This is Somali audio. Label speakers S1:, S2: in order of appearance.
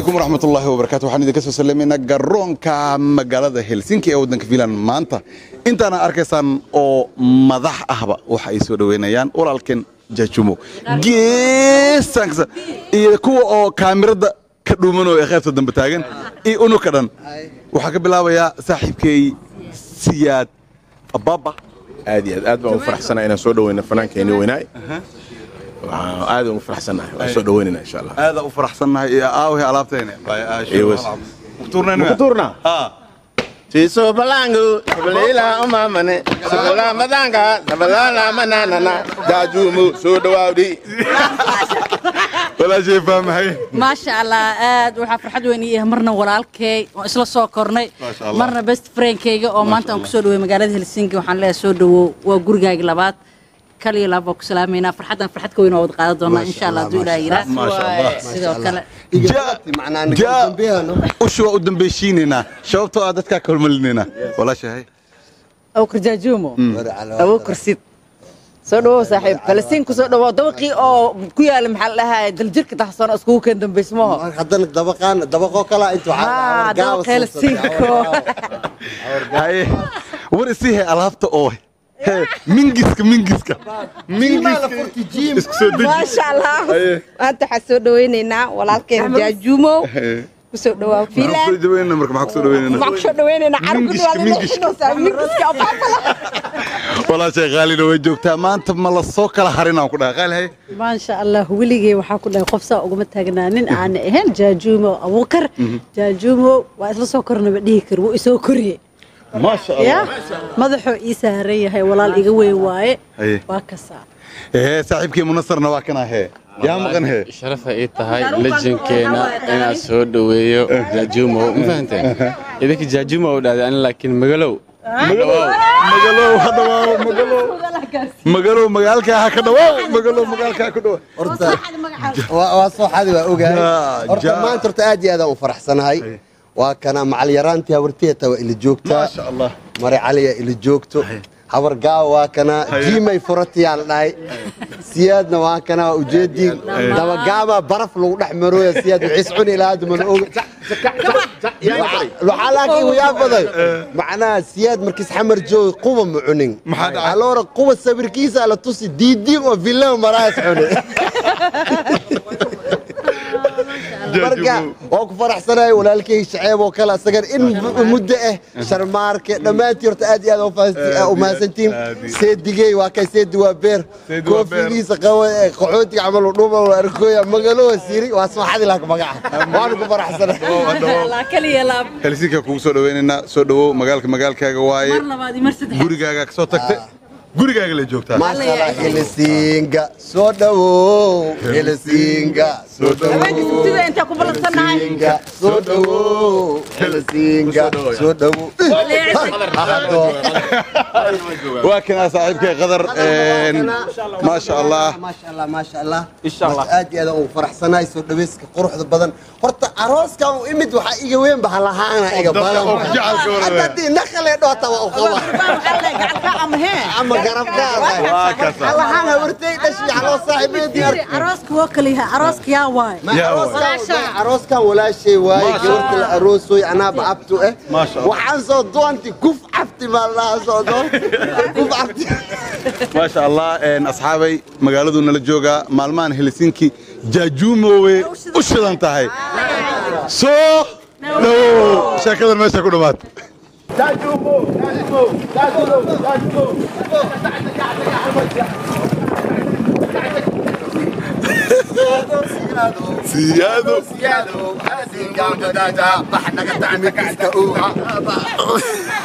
S1: calaykum waraxmatullaahi wabarakaatu waxaan idinka soo salamaynaa garoonka magaalada helsinki ee waddanka fiinland maanta intaana arkaysaan oo madax ahba waxa ay soo dhoweynayaan walaalkeen jajumo geesankasa iyo kuwa oo kaamirada ka dhuumanoo ee qaybta dambe taagan iyo unuka dhan waxaa ka bilaabayaa saaxiibkay siyaad ababa
S2: aad iyo aad aad baan ugu faraxsanahay inaan soo dhaweyno fanaankeeni weynaay waxaan aad ugu faraxsanahay waan soo dhaweynayna insha allah
S1: aada u faraxsannahay iyo aawhe alaabteena
S2: Ewas. Mukuturna? Tiso balangu, sabalila umamane, sabala madanga, sabalala mananana, jajumu soo dhawaawdi.
S1: walaashay faamahay
S3: maasha allah aad waxaa farxad weyn ii ah marna walaalkay oo isla soo kornay
S1: Maasha Allah.
S3: marna best friendkayga oo maanta aan kusoo dhawey magaalada helsinki waxaan leeyahay soo dhawow waa gurigaaga labaad kaliya laab baa ku salaameynaa farxaddan farxad ka weyn oo wad qaadan doonaa insha allah hadduu ilaah yiraa
S1: Maasha Allah.
S3: sidoo kale
S1: jaa ushu waa u dambaysiinaynaa sababtoo ah dadkaa ka hormalinaynaa walaashahay
S4: awkar jaajuumo awokar sid soo dhawow saaxiib falasiin ku soo dhawow dabaqii oo ku yaala maxaa la dhahaa daljirka taxsoon iskugu keen dambaysmaho
S5: haddana dabaqaan dabaqoo kala inta
S4: haa dabaq helsinko
S1: haye war isiihe alaabta oo he mingiska mingiska mingiska isku soo deji
S6: maasha allah maanta waxaan soo dhaweynaynaa walaalkeen jaajuumo kusoo dhawaa
S1: maxaan kusoo
S6: fiilan
S1: dhaweynaa marka maxaan kusoo dhaweynaa
S6: waxaan kusoo dhaweynaynaa
S1: Mingishka, mingishka.
S6: mingiska abaabala
S1: walaashay qaalina way joogtaa maanta ma la soo kala harinaan ku dhaha qaali haye
S7: maasha allah weligey waxaa ku dhahay qof saa uguma taagnaa nin aan ahayn jaajuumo abuukar jaajuumo waa isla soo kornaba dhihi kari wuu isoo koriye
S1: maasha
S7: ya madaxuu ii saaran yahay walaal iga weyn waaye
S1: Haye.
S7: waa kasaa
S1: ee saaxiibkii munasarna waa kana hee yaa maqan hee
S8: sharafa ii tahay lejankeena inaan soo dhoweeyo jaajuumow ma fahanteen idinka jaajuumow dhahday ani laakiin magalow
S1: magalow ha dhawaaw magalow magalow magaalkaa ha ka dhawaaw magalow magaalkaa ha ka dhawaaw
S5: horta waa soo xadi waa ogahay
S1: Jaa,
S5: horta
S1: jaa.
S5: maanta horta aad iyo aad aan u faraxsanahay waa kana macal yaraantii habarteeta waa ila joogtaa
S1: maasha allah
S5: mare caliya ila joogto habar gaawa waa kana jiimay furatiyaa la dhahay siyaadna waa kana waa ujeedii dabagaama baraf lagu dhex marooya siyaad wixiis cuni ilaa hadda mana oga waxaa laakiin wayaa badan macnaha siyaad markiis xamar jooga quba ma cunin
S1: Maxaa dhacay?
S5: aloora quba sawirkiisa la tusi diidiin oo villan maraas cuni marka waa ku faraxsanahay walaalkay shaceeb oo kale asagan in muddo ah sharmaarke dhammaantii horta aad iyo aad u fahanti- u mahadsantiin seedigey waa kay seedi waa beer
S1: Seedi waa beer.
S5: koofigiisa qaba ee qaxootiga camal u dhuuma waa arkooya magalowa siiri waa soo xadi laak magaca waanu ku faraxsanahay
S3: maasha allah kaliya laab
S1: helsinka kugu soo dhaweynaynaa soo dhawow magaalka magaalkaaga waaye
S3: mar labaad iyo mar saddexaad
S1: gurigaaga ka soo tagtay gurigaaga la joogtaa
S5: maasha allah helisiinga soo dhawow helisiinga soo
S3: haweenka
S5: dhawow
S3: sabtida intaa ku ballansannahay
S5: helisiinga soo dhawow helisiinga soo dhawow Ahado.
S1: waa kanaa saaxiibkay qadar een, maasha allah
S5: maasha allah maasha allah aad iyo aad aan ugu faraxsanahay soo dhaweyska quruxda badan horta arooskan u imid waxaa iga weyn ba halahaana iga badan
S1: oo ku jecelka wada.
S5: hadda haddii naqalee dhoota waa u qaba
S3: gacanka ama hee
S5: ama garabkaada
S1: waa kasa
S5: halahaana wartay dhashi haloo saaxiibeedii
S7: Fiiri, arooska waa kala yahay arooska yaa waaye
S5: Ma
S1: Yaa
S5: arooskan arooskan walaashay waaye gabarta la aroosoy anaaba abtu eh
S1: Maasha Allah.
S5: waxaan soo doonti kuf cabti baa lahaa soo doon kuf cabti
S1: maasha allah een, asxaabay magaaladu nala joogaa maalmahan helsinki jaajuumowe u shidan tahay soo dhawow sheekadan meesha ku dhammaata siyaado
S5: siyaado haasin gaambadaada bax naga tacmi kiska uuha